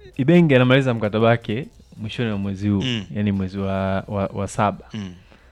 Ibenge anamaliza mkataba wake mwishoni mwa mwezi huu Mm. yani mwezi wa, wa, wa saba. Mm.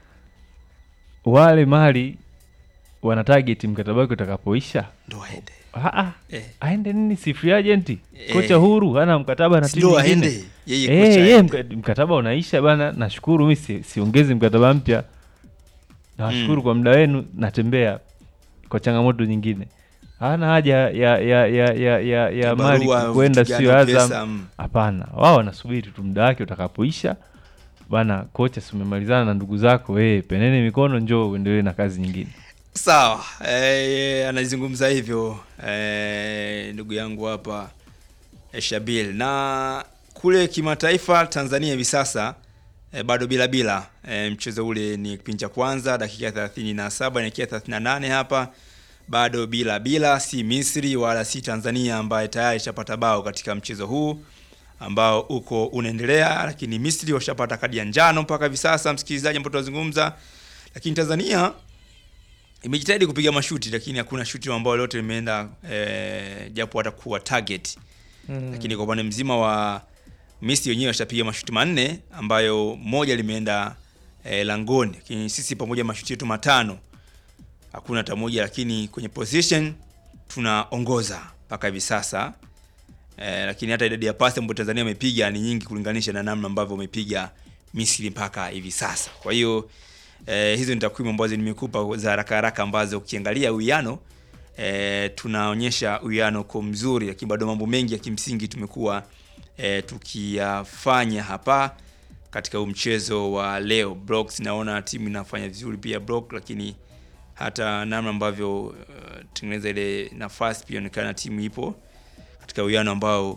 Wale mali wana target mkataba wake utakapoisha. Ndo aende. Ah, ah, Eh. aende nini? Si free agent Eh. kocha huru hana mkataba na Si timu ndo nyingine. aende. Yeye Eh, kocha yeye aende. mka- mkataba unaisha bana, nashukuru mimi si, siongezi mkataba mpya. Nawashukuru Mm. kwa muda wenu, natembea kwa changamoto nyingine. Hana haja ya ya ya ya ya, ya, ya mali Barua, kwenda vitu sio gani, Azam. pesa, mm. Hapana, wao wanasubiri tu muda wake utakapoisha. Bana kocha, si umemalizana na ndugu zako, eh, penene mikono, njoo uendelee na kazi nyingine. Sawa, eh, anazungumza hivyo eh, ndugu yangu hapa eh, Shabil. Na kule kimataifa Tanzania hivi sasa eh, bado bila bila eh, mchezo ule ni kipindi cha kwanza dakika 37 inaelekea 38 hapa bado bila bila, si Misri wala si Tanzania ambaye tayari ishapata bao katika mchezo huu ambao uko unaendelea, lakini Misri washapata kadi ya njano mpaka hivi sasa, msikilizaji, ambao tunazungumza, lakini Tanzania imejitahidi kupiga mashuti lakini hakuna shuti ambalo lote limeenda eh, japo hatakuwa target Mm. lakini kwa upande mzima wa Misri wenyewe washapiga mashuti manne ambayo moja limeenda eh, langoni, lakini sisi pamoja mashuti yetu matano hakuna hata moja, lakini kwenye position tunaongoza mpaka hivi sasa eh, lakini hata idadi ya pasi ambayo Tanzania amepiga ni nyingi kulinganisha na namna ambavyo wamepiga Misri mpaka hivi sasa. Kwa hiyo eh, hizo ni takwimu ambazo nimekupa za haraka haraka ambazo ukiangalia uwiano eh, tunaonyesha uwiano kwa mzuri, lakini bado mambo mengi ya kimsingi tumekuwa eh, tukiyafanya hapa katika huu mchezo wa leo. Blocks naona timu inafanya vizuri pia block, lakini hata namna ambavyo uh, tengeneza ile nafasi pia inaonekana timu ipo katika uwiano ambao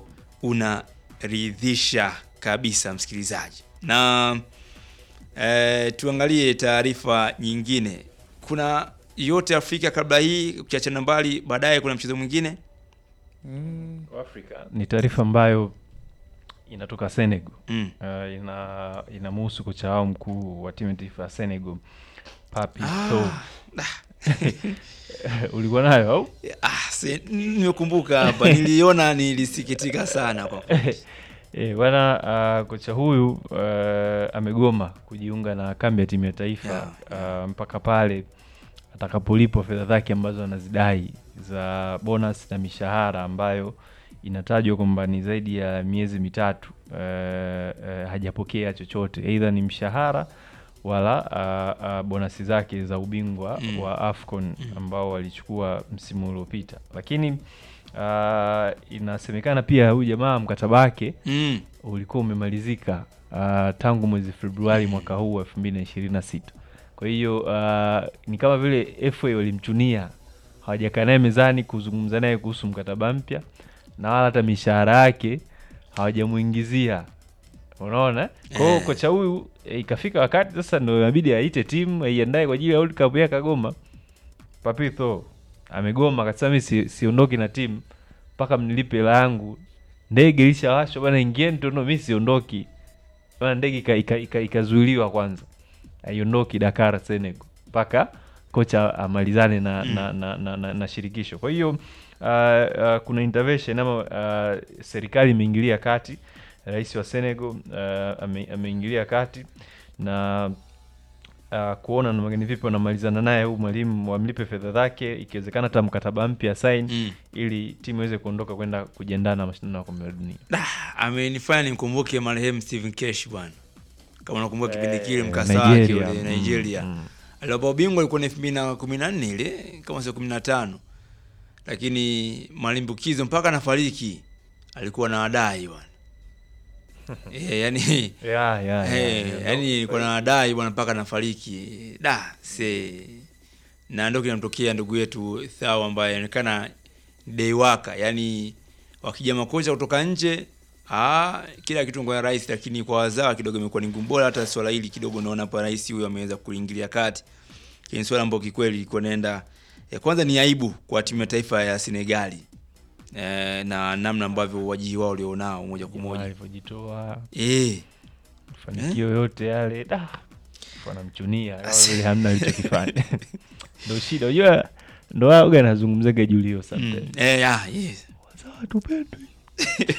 unaridhisha kabisa msikilizaji. Na eh, tuangalie taarifa nyingine. Kuna yote Afrika kabla hii, ukiachana mbali, baadaye kuna mchezo mwingine Mm. Ni taarifa ambayo inatoka Senegal. mm. Uh, ina inamhusu kocha wao mkuu wa timu ya taifa ya Senegal Papi Ah, Sow. Ulikuwa nayo au? Ah, se- nimekumbuka hapa, niliona nilisikitika sana kwa kweli. E, bwana uh, kocha huyu uh, amegoma kujiunga na kambi ya timu ya taifa uh, mpaka pale atakapolipwa fedha zake ambazo anazidai za bonus na mishahara ambayo inatajwa kwamba ni zaidi ya miezi mitatu uh, uh, hajapokea chochote, aidha ni mshahara wala uh, uh, bonasi zake za ubingwa Mm. wa AFCON ambao walichukua msimu uliopita, lakini uh, inasemekana pia huyu jamaa mkataba wake mm. ulikuwa umemalizika uh, tangu mwezi Februari mwaka huu wa elfu mbili na ishirini na sita. Kwa hiyo uh, ni kama vile FA walimchunia, hawajakaa naye mezani kuzungumza naye kuhusu mkataba mpya na wala hata mishahara yake hawajamuingizia. Unaona, kwa hiyo Eh. kocha huyu eh, ikafika wakati sasa ndo inabidi aite timu aiandae kwa ajili ya World Cup ya Kagoma. Papito amegoma akasema mi si, siondoki na timu mpaka mnilipe hela yangu. Ndege ilishawashwa bana, ingieni tu, no, mi siondoki bana. Ndege ikazuiliwa ika, ika, ikazuiliwa kwanza, aiondoki Dakar Senegal mpaka kocha amalizane na, Mm. na, na, na, na, na shirikisho. Kwa hiyo uh, uh, kuna intervention ama uh, serikali imeingilia kati. Rais wa Senegal uh, ame, ameingilia kati na uh, kuona namna gani vipi wanamalizana naye huyu mwalimu wamlipe fedha zake, ikiwezekana hata mkataba mpya sign Mm. ili timu iweze kuondoka kwenda kujiandaa na mashindano ya kombe la dunia. Ah, amenifanya nimkumbuke marehemu Stephen Kesh bwana, kama unakumbuka kipindi Eh, kile mkasa wake Nigeria. ule Mm, Nigeria mm. aliwapa ubingwa ilikuwa ni elfu mbili na kumi na nne ile kama sio kumi na tano lakini malimbukizo mpaka nafariki alikuwa na wadai bwana e, yani Yeah, yeah, Eh, yeah, yeah. yani nilikuwa na wadai bwana mpaka nafariki da se na ndo kinamtokea ndugu yetu Thao ambaye anaonekana ni deiwaka yani wakija makocha kutoka nje ah, kila kitu kwa rais, lakini kwa wazawa kidogo imekuwa ni ngumu. Bora hata swala hili kidogo naona hapa rais huyu ameweza kuingilia kati, lakini swala ambalo kikweli liko naenda ya kwanza ni aibu kwa timu ya taifa ya Senegali eh, na namna ambavyo wajihi wao walionao moja kwa moja alivyojitoa eh mafanikio yote yale da wanamchunia Asi- vile hamna alichokifanya ndo shida unajua ndo waga anazungumzaga julio sometimes mm, eh, ah, yes. wazawa tupendwi